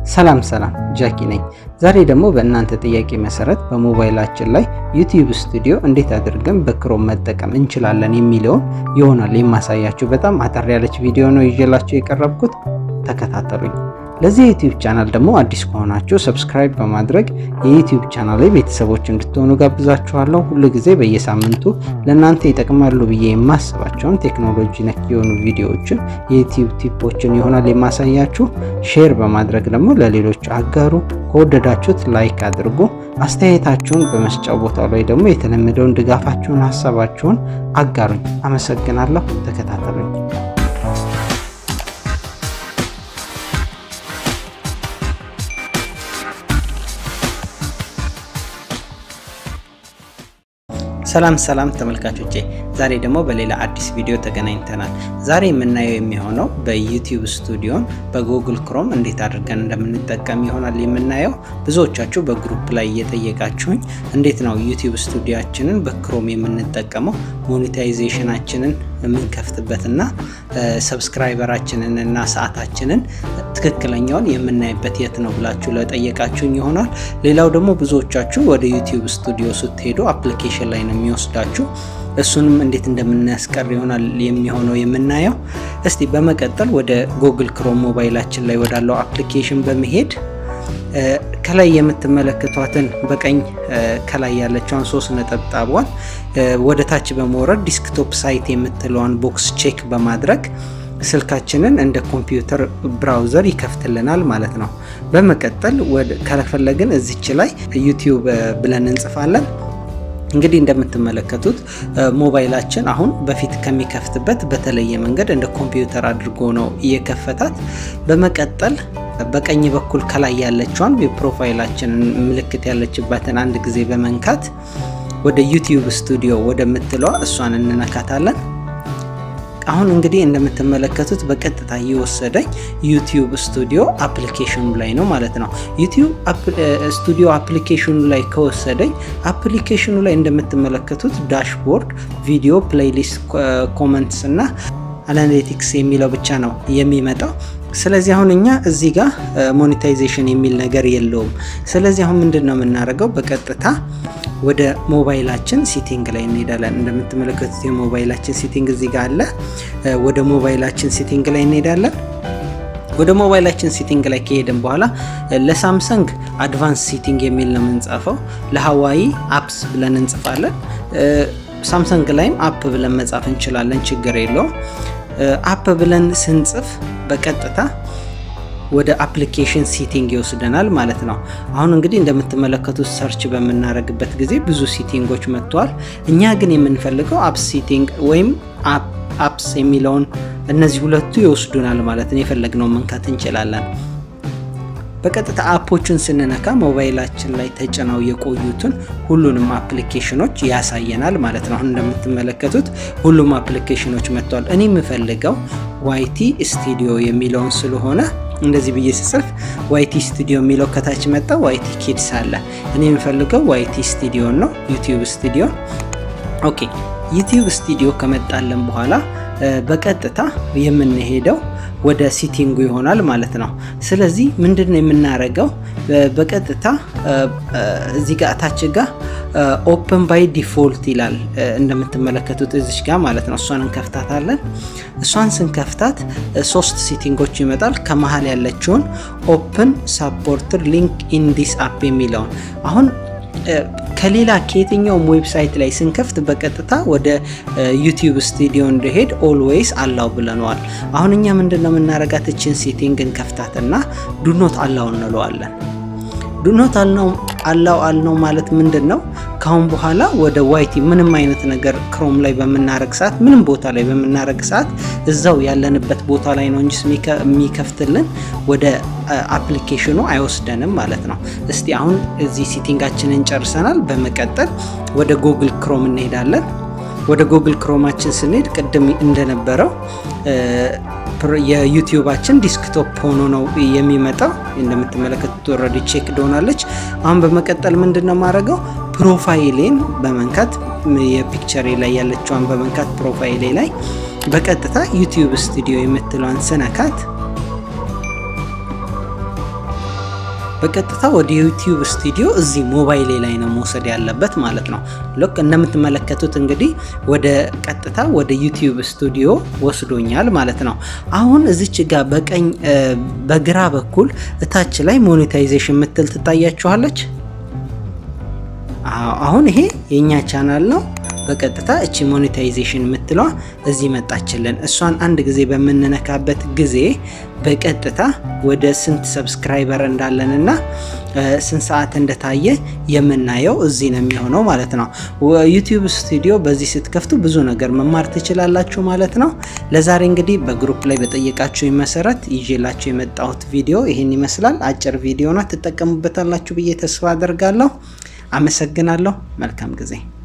ሰላም ሰላም ጃኪ ነኝ። ዛሬ ደግሞ በእናንተ ጥያቄ መሰረት በሞባይላችን ላይ ዩቲዩብ ስቱዲዮ እንዴት አድርገን በክሮም መጠቀም እንችላለን የሚለውን ይሆናል የማሳያችሁ። በጣም አጠር ያለች ቪዲዮ ነው ይዤላችሁ የቀረብኩት፣ ተከታተሉኝ። ለዚህ የዩቲዩብ ቻናል ደግሞ አዲስ ከሆናችሁ ሰብስክራይብ በማድረግ የዩቲዩብ ቻናል ላይ ቤተሰቦች እንድትሆኑ ጋብዛችኋለሁ። ሁሉ ጊዜ በየሳምንቱ ለእናንተ ይጠቅማሉ ብዬ የማስባቸውን ቴክኖሎጂ ነክ የሆኑ ቪዲዮዎችን የዩቲዩብ ቲፖችን ይሆናል የማሳያችሁ። ሼር በማድረግ ደግሞ ለሌሎች አጋሩ። ከወደዳችሁት ላይክ አድርጉ። አስተያየታችሁን በመስጫው ቦታው ላይ ደግሞ የተለመደውን ድጋፋችሁን፣ ሀሳባችሁን አጋሩኝ። አመሰግናለሁ። ተከታተሉኝ። ሰላም ሰላም ተመልካቾቼ፣ ዛሬ ደግሞ በሌላ አዲስ ቪዲዮ ተገናኝተናል። ዛሬ የምናየው የሚሆነው በዩቲዩብ ስቱዲዮን በጉግል ክሮም እንዴት አድርገን እንደምንጠቀም ይሆናል የምናየው። ብዙዎቻችሁ በግሩፕ ላይ እየጠየቃችሁኝ እንዴት ነው ዩቲዩብ ስቱዲዮችንን በክሮም የምንጠቀመው ሞኔታይዜሽናችንን የምንከፍትበትና ሰብስክራይበራችንን እና ሰዓታችንን ትክክለኛውን የምናይበት የት ነው ብላችሁ ለጠየቃችሁኝ ይሆናል። ሌላው ደግሞ ብዙዎቻችሁ ወደ ዩቲዩብ ስቱዲዮ ስትሄዱ አፕሊኬሽን ላይ ነው የሚወስዳችሁ። እሱንም እንዴት እንደምናስቀር ይሆናል የሚሆነው የምናየው። እስቲ በመቀጠል ወደ ጉግል ክሮም ሞባይላችን ላይ ወዳለው አፕሊኬሽን በመሄድ ከላይ የምትመለከቷትን በቀኝ ከላይ ያለችውን ሶስት ነጠብጣቧን ወደ ታች በመውረድ ዲስክቶፕ ሳይት የምትለዋን ቦክስ ቼክ በማድረግ ስልካችንን እንደ ኮምፒውተር ብራውዘር ይከፍትልናል ማለት ነው። በመቀጠል ከፈለግን እዚች ላይ ዩቲዩብ ብለን እንጽፋለን። እንግዲህ እንደምትመለከቱት ሞባይላችን አሁን በፊት ከሚከፍትበት በተለየ መንገድ እንደ ኮምፒውተር አድርጎ ነው እየከፈታት። በመቀጠል በቀኝ በኩል ከላይ ያለችዋን የፕሮፋይላችንን ምልክት ያለችባትን አንድ ጊዜ በመንካት ወደ ዩቲዩብ ስቱዲዮ ወደምትለዋ እሷን እንነካታለን። አሁን እንግዲህ እንደምትመለከቱት በቀጥታ እየወሰደኝ ዩቲዩብ ስቱዲዮ አፕሊኬሽኑ ላይ ነው ማለት ነው። ዩቲዩብ ስቱዲዮ አፕሊኬሽኑ ላይ ከወሰደኝ አፕሊኬሽኑ ላይ እንደምትመለከቱት ዳሽቦርድ፣ ቪዲዮ፣ ፕሌይሊስት፣ ኮመንትስ እና አናሊቲክስ የሚለው ብቻ ነው የሚመጣው። ስለዚህ አሁን እኛ እዚህ ጋር ሞኔታይዜሽን የሚል ነገር የለውም። ስለዚህ አሁን ምንድን ነው የምናደርገው? በቀጥታ ወደ ሞባይላችን ሲቲንግ ላይ እንሄዳለን። እንደምትመለከቱት የሞባይላችን ሲቲንግ እዚህ ጋር አለ። ወደ ሞባይላችን ሲቲንግ ላይ እንሄዳለን። ወደ ሞባይላችን ሲቲንግ ላይ ከሄድን በኋላ ለሳምሰንግ አድቫንስ ሲቲንግ የሚል ነው የምንጻፈው። ለሀዋይ አፕስ ብለን እንጽፋለን። ሳምሰንግ ላይም አፕ ብለን መጻፍ እንችላለን፣ ችግር የለውም። አፕ ብለን ስንጽፍ በቀጥታ ወደ አፕሊኬሽን ሲቲንግ ይወስደናል ማለት ነው። አሁን እንግዲህ እንደምትመለከቱት ሰርች በምናደርግበት ጊዜ ብዙ ሲቲንጎች መጥተዋል። እኛ ግን የምንፈልገው አፕስ ሲቲንግ ወይም አፕስ የሚለውን እነዚህ ሁለቱ ይወስዱናል ማለት ነው። የፈለግነው መንካት እንችላለን። በቀጥታ አፖችን ስንነካ ሞባይላችን ላይ ተጭነው የቆዩትን ሁሉንም አፕሊኬሽኖች ያሳየናል ማለት ነው። አሁን እንደምትመለከቱት ሁሉም አፕሊኬሽኖች መጥተዋል። እኔ የምፈልገው ዋይቲ ስቱዲዮ የሚለውን ስለሆነ እንደዚህ ብዬ ስጽፍ ዋይቲ ስቱዲዮ የሚለው ከታች መጣ። ዋይቲ ኪድስ አለ። እኔ የምፈልገው ዋይቲ ስቱዲዮን ነው፣ ዩቲዩብ ስቱዲዮ። ኦኬ ዩቲዩብ ስቱዲዮ ከመጣለን በኋላ በቀጥታ የምንሄደው ወደ ሲቲንጉ ይሆናል ማለት ነው። ስለዚህ ምንድን ነው የምናደርገው? በቀጥታ እዚህ ጋር ታች ጋር ኦፕን ባይ ዲፎልት ይላል እንደምትመለከቱት እዚች ጋር ማለት ነው። እሷን እንከፍታታለን። እሷን ስንከፍታት ሶስት ሲቲንጎች ይመጣል። ከመሀል ያለችውን ኦፕን ሳፖርትድ ሊንክ ኢን ዲስ አፕ የሚለውን አሁን ከሌላ ከየትኛውም ዌብሳይት ላይ ስንከፍት በቀጥታ ወደ ዩቲዩብ ስቱዲዮ እንዲሄድ ኦልዌይስ አላው ብለነዋል። አሁን እኛ ምንድን ነው የምናረጋት? እችን ሴቲንግ እንከፍታትና ዱኖት አላው እንለዋለን። ዱኖት አላው አልነው ማለት ምንድን ነው? ካሁን በኋላ ወደ ዋይቲ ምንም አይነት ነገር ክሮም ላይ በምናረግ ሰዓት ምንም ቦታ ላይ በምናረግ ሰዓት እዛው ያለንበት ቦታ ላይ ነው እንጂ የሚከፍትልን ወደ አፕሊኬሽኑ አይወስደንም ማለት ነው። እስቲ አሁን እዚህ ሲቲንጋችንን ጨርሰናል። በመቀጠል ወደ ጉግል ክሮም እንሄዳለን። ወደ ጉግል ክሮማችን ስንሄድ ቅድም እንደነበረው የዩቲዩባችን ዲስክቶፕ ሆኖ ነው የሚመጣው። እንደምትመለከቱት ኦልሬዲ ቼክ ዶናለች። አሁን በመቀጠል ምንድን ነው የማደርገው? ፕሮፋይሌን በመንካት የፒክቸሬ ላይ ያለችዋን በመንካት ፕሮፋይሌ ላይ በቀጥታ ዩቲዩብ ስቱዲዮ የምትለዋን ስነካት በቀጥታ ወደ ዩቲዩብ ስቱዲዮ እዚህ ሞባይሌ ላይ ነው መውሰድ ያለበት ማለት ነው። ልክ እንደምትመለከቱት እንግዲህ ወደ ቀጥታ ወደ ዩቲዩብ ስቱዲዮ ወስዶኛል ማለት ነው። አሁን እዚች ጋር በቀኝ በግራ በኩል እታች ላይ ሞኔታይዜሽን ምትል ትታያችኋለች። አሁን ይሄ የኛ ቻናል ነው። በቀጥታ እቺ ሞኔታይዜሽን የምትለዋ እዚህ መጣችልን። እሷን አንድ ጊዜ በምንነካበት ጊዜ በቀጥታ ወደ ስንት ሰብስክራይበር እንዳለንና ስንት ሰዓት እንደታየ የምናየው እዚህ ነው የሚሆነው ማለት ነው። ዩቲዩብ ስቱዲዮ በዚህ ስትከፍቱ ብዙ ነገር መማር ትችላላችሁ ማለት ነው። ለዛሬ እንግዲህ በግሩፕ ላይ በጠየቃችሁ መሰረት ይዤላችሁ የመጣሁት ቪዲዮ ይህን ይመስላል። አጭር ቪዲዮ ነው፣ ትጠቀሙበታላችሁ ብዬ ተስፋ አደርጋለሁ። አመሰግናለሁ። መልካም ጊዜ